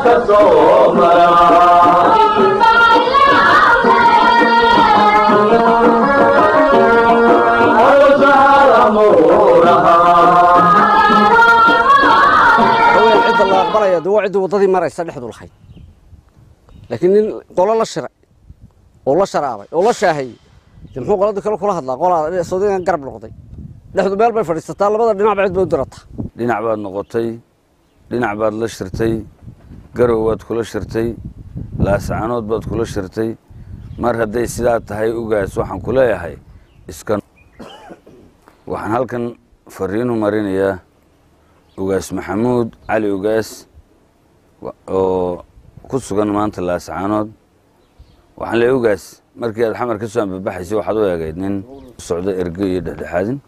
ka soo mara haween cidda la aqbalaya de waa ciddii waddadii maraysa dhexdu lahayd laakiin nin qolo la shiray oo la sharaabay oo la shaahayey de muxuu qoladii kale kula hadlaa qolaa sodigan garab noqday dhexdu meel bay fadhiisataa labada dhinacba cid bay u dirataa dhinac baad noqotay dhinac baad la shirtay garow baad kula shirtay laascanood baad kula shirtay mar hadday sidaa tahay ugaas waxaan ku leeyahay iska waxaan halkan fariinu marinayaa ugaas maxamuud cali ugaas wa- oo ku sugan maanta laascaanood waxaan leeyahay ugaas markii aad xamar ka soo ambabaxaysay waxaad u eegayd nin socdo erge iyo dhexdhexaadin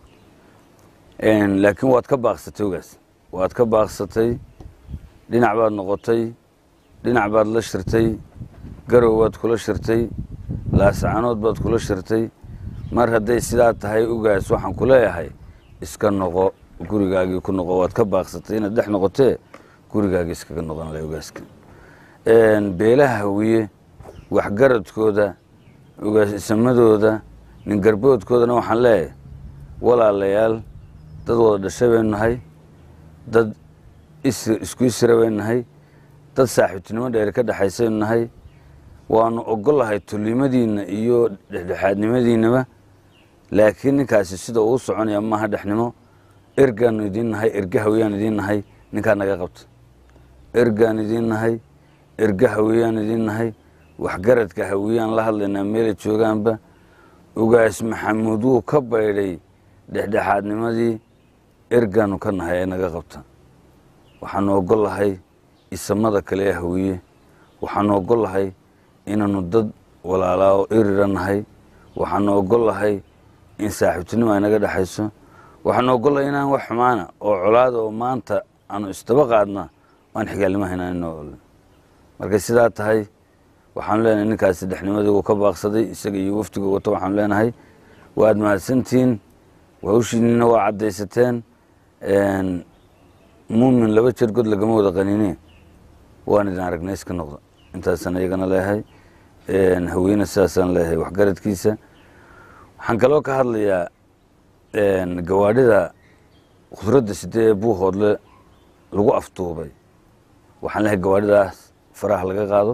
Een, laakiin waad ka baaqsatay ugaas waad ka baaqsatay dhinac baad noqotay dhinac baad la shirtay garow baad kula shirtay laascanood baad kula shirtay mar hadday sidaa tahay ugaas waxaan ku leeyahay iska noqo gurigaagii ku noqo waad ka baaqsatay inaad dhex noqotee gurigaagii iskaga noqon leh ugaaska Een, beelaha hawiye waxgaradkooda ugaasimadooda ningarboodkoodana waxaan leeyahay walaalayaal dad wada dhashay baynu nahay dad is- isku isra baynu nahay dad saaxiibtinimo dheer ka dhexaysaynu nahay waanu ogolahay tulimadiinna iyo dhexdhexaadnimadiinnaba laakiin ninkaasi sida uu soconaya maaha dhexnimo ergaanu idiin nahay erge hawiyaan idiin nahay ninkaa naga qabta ergaan idiin nahay erge hawiyaan idiin nahay waxgaradka hawiyaan la hadlaynaa meelay joogaanba ugaas maxamuud wuu ka baydhay dhexdhexaadnimadii ergaanu ka nahay ee naga qabta waxaanu ogolahay isamada kale ee hawiye waxaanu ogolahay inaanu dad walaalaa oo erira nahay waxaanu ogolahay in saaxiibtinimo ay naga dhexayso waxaanu ogolahay inaan wax xumaana oo colaada oo maanta aanu isdaba qaadna aan xigaalnimo haynaan inoo ole markay sidaa tahay waxaanu leenahay ninkaasi dhexnimadii uu ka baaqsaday isaga iyo waftiga wata waxaanu leenahay waad mahadsantihiin hawshiinina waa caddaysateen Een, muumin laba jeer god lagama wada qaniine waan idin aragnay iska noqda intaasaan iyagana leeyahay Een, haweene sidaasaan leeyahay waxgaradkiisa waxaan kaloo ka hadlayaa een, gawaadhida khudradda sidee ee buuhoodle lagu aftuubay waxaan leeyahay gawaadhidaas faraha laga qaado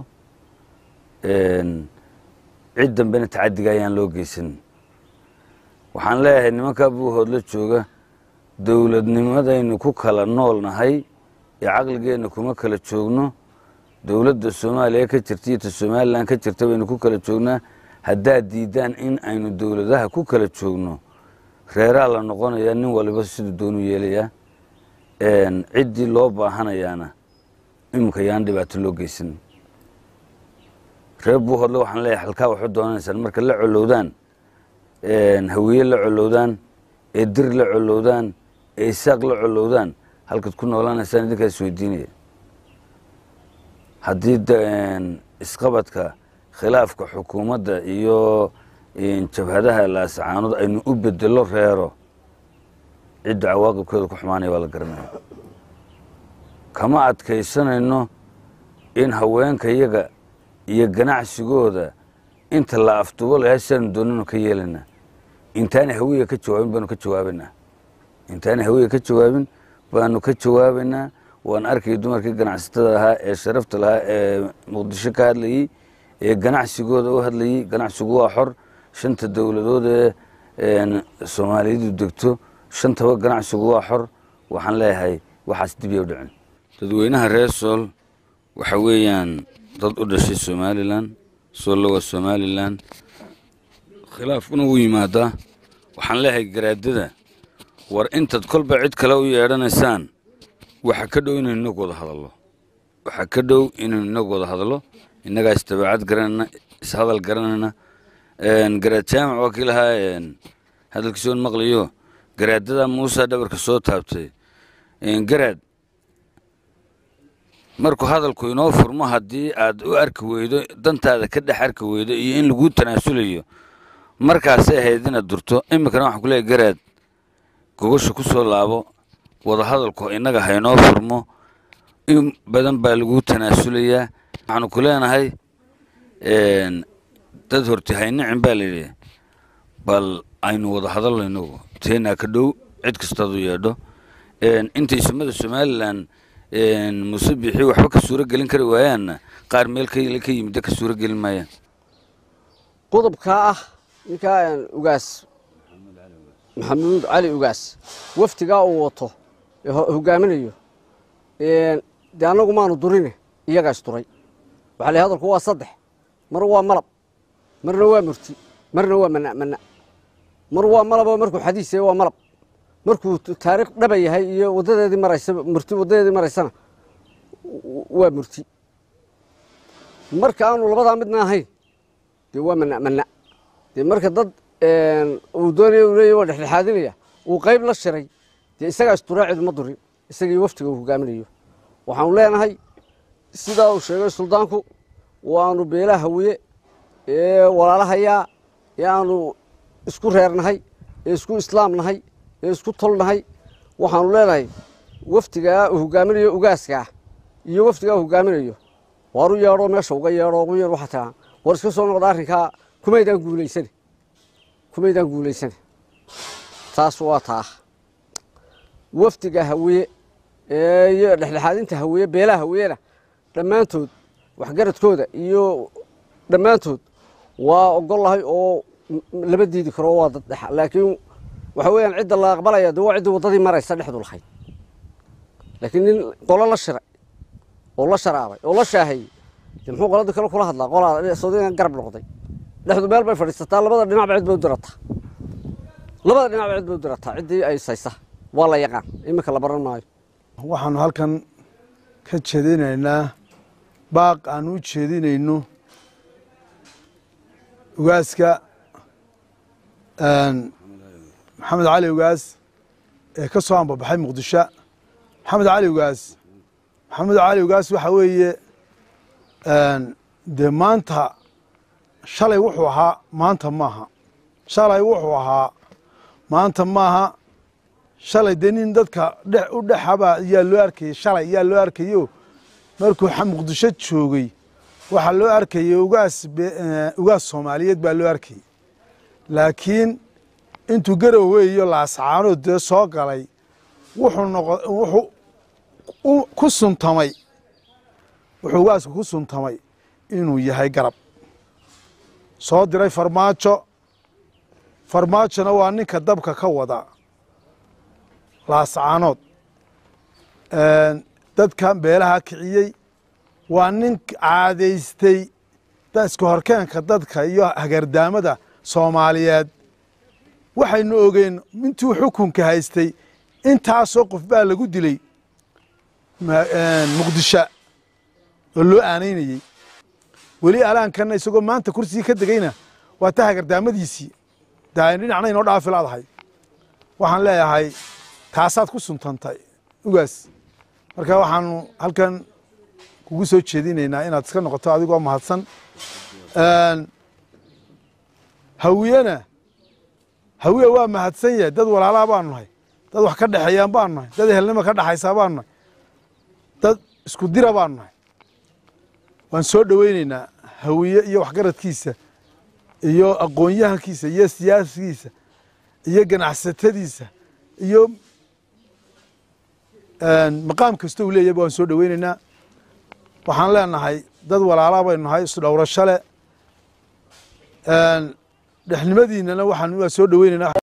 Een, cid dambena tacadiga ayaan loo geysan waxaan leeyahay nimankaa buuhoodla jooga dowladnimadaynu ku kala nool nahay ee caqligeenna kuma kala joogno dowladda soomaaliya ka jirta iyo ta somalilan ka jirta baynu ku kala joognaa haddaad diidaan in aynu dowladaha ku kala joogno reeraa la noqonayaa nin waliba siduu doonu yeelayaa Een, ciddii loo baahanayaana iminka yaan dhibaato loo geysan reer buuhoodle waxaan leeyahay halkaa waxu doonanaysaan marka la colowdaan een, hawiye la colowdaan ee dir la colowdaan ee isaaq la colowdaan halkaad ku noolaanaysaan idinkaa isweydiinaya haddii da- een, isqabadka khilaafka xukuumadda iyo een, jabhadaha laascaanood aynu u bedelo reero cidda cawaaqibkeeda ku xumaanaya waa la garanaya kama adkaysanayno in haweenka iyaga iyo ganacsigooda inta la afdubo lahaa sidaanu doonano ka yeelanaa intaanay hawiya ka jawaabin baanu ka jawaabanaa intaanay hawiya ka jawaabin baanu ka jawaabaynaa waan arkay dumarkii ganacsatada ahaa ee sharafta lahaa ee muqdisho ka hadlayey ee ganacsigooda u hadlayey ganacsigu waa xor shanta dowladood ee een, soomaalidu degto shantaba ganacsigu waa xor waxaan leeyahay waxaas dib u dhicin dadweynaha reer sool waxa weeyaan dad u dhashay somalilan soollo waa somalilan khilaafkuna wuu yimaadaa waxaan leeyahay garaadada war intaad kolba cid kale u yeedhanaysaan waxa ka dhow inaynu inagu wada hadallo waxa ka dhow inaynu inagu wada hadallo innagaa isdabeecad garanayna ishadal garanayna Een, garaad jaamac waa kii lahaa een, hadalkiisa oon maqlayo garaadada muusa dhabarka soo taabtay Een, garaad markuu hadalku inoo furmo haddii aad u arki weydo dantaada ka dhex arki weydo iyo in laguu tanaasulayo markaasay ahayd inaad durto iminkana waxaan ku leeyahay garaad gogosha ku soo laabo wada hadalku innaga haynoo furmo in badan baa lagu tanaasulayaa waxaanu ku leenahay dad horti haynicin baa layidhi bal aynu wada hadalno inagu teenaa ka dhow cid kastaadu yeedho intay sumada somalilan muse bixi waxba ka suuro gelin kari waayaanna qaar meel kale ka yimidda ka suuro gelin maayaan qodobkaa ah ninkaa ugaas maxamuud cali ugaas waftigaa uu wato ee hogaaminayo dee annagu maanu durine iyagaa isduray waxaa la hadalku waa saddex mar waa malab marna waa murti marna waa mana mana mar waa malaboo markuu xadiis yahay waa malab markuu taariikh dhaba yahay iyo wadadeedii maraysa murti wadadeedii maraysana waa murti marka aanu labadaa midna ahayn dee waa mana mana dee marka dad uu doonaya uu leeyahy waa dhexdhexaadinaya uu qayb la shiray dee isagaa isduraacidu ma durin isagii waftiga uu hogaaminayo waxaanu leenahay sidaa uu sheegay suldaanku waanu beelaha hawiye ee walaalahayaa ee aanu isku reernahay ee isku islaamnahay ee isku tolnahay waxaanu leenahay waftigaa uu hogaaminayo ugaaskaa iyo waftigaa uu hogaaminayo waaru yeedho meesha uga yeedho ugu yeedh waxaa tiraa war iska soo noqda arrinkaa kumaydaan guulaysane kumaydaan guulaysane taas waa taa wafdiga hawiye iyo dhexdhexaadinta hawiye beelaha hawiyena dhammaantood waxgaradkooda iyo dhammaantood waa ogollahay oo lama diidi karo waa dad dhexa laakiin waxa weeyaan cidda la aqbalaya de waa ciddii waddadii maraysa dhexdu lahayd laakiin nin qolo la shiray oo la sharaabay oo la shaahayey de muxuu qoladii kale kula hadlaa qolaa soodigan garab noqday dhexdu meel bay fadhiisataa labada dhinacba cid bay u dirataa labada dhinacba cid bay u dirataa ciddii ay saysa waa la yaqaan iminka la baran maayo waxaanu halkan ka jeedinaynaa baaq aan u jeedinayno ugaaska maxamed cali ugaas ee ka soo ambabaxay muqdisho maxamed cali ugaas maxamed cali ugaas waxa weeye dee maanta shalay wuxuu ahaa maanta maaha shalay wuxuu ahaa maanta maaha shalay dee nin dadka dhe u dhexaba yaa loo arkayey shalay yaa loo arkayo markuu muqdisho joogay waxaa loo arkayay ugaas ugaas soomaaliyeed baa loo arkayey laakiin intuu garowe iyo laascaanood dee soo galay wuxuu noqo wuxuu ku suntamay wuxuu ugaasku ku suntamay inuu yahay garab soo diray farmaajo farmaajona waa ninka dabka ka wada laascaanood dadkan beelaha kiciyey waa nin caadaystay iska horkeenka dadka iyo hagardaamada soomaaliyeed waxaynu ogeen intuu xukunka haystay intaasoo qof baa lagu dilay muqdisho oo loo aanaynayey weli alaankana isagoo maanta kursigii ka degeyna waa ta hagardaamadiisii daayn dhinacna inoo dhaafi laadahay waxaan leeyahay taasaad ku suntantay ugaas marka waxaanu halkan kugu soo jeedinaynaa inaad iska noqoto adigoo mahadsan hawiyena hawiye waa mahadsan yahay dad walaalaa baanu nahay dad wax ka dhexeeyaan baanu nahay dad ehelnima ka dhexaysaa baanu nahay dad isku dira baanu nahay waan soo dhoweyneynaa hawiye iyo waxgaradkiisa iyo aqoon-yahankiisa iyo siyaasigiisa iyo ganacsatadiisa iyo maqaam kasta uu leeyahba waan soo dhoweyneynaa waxaan leenahay dad walaalaa baynu nahay isdhowrasho le dhexnimadiinana waxaan waa soo dhoweyneynaa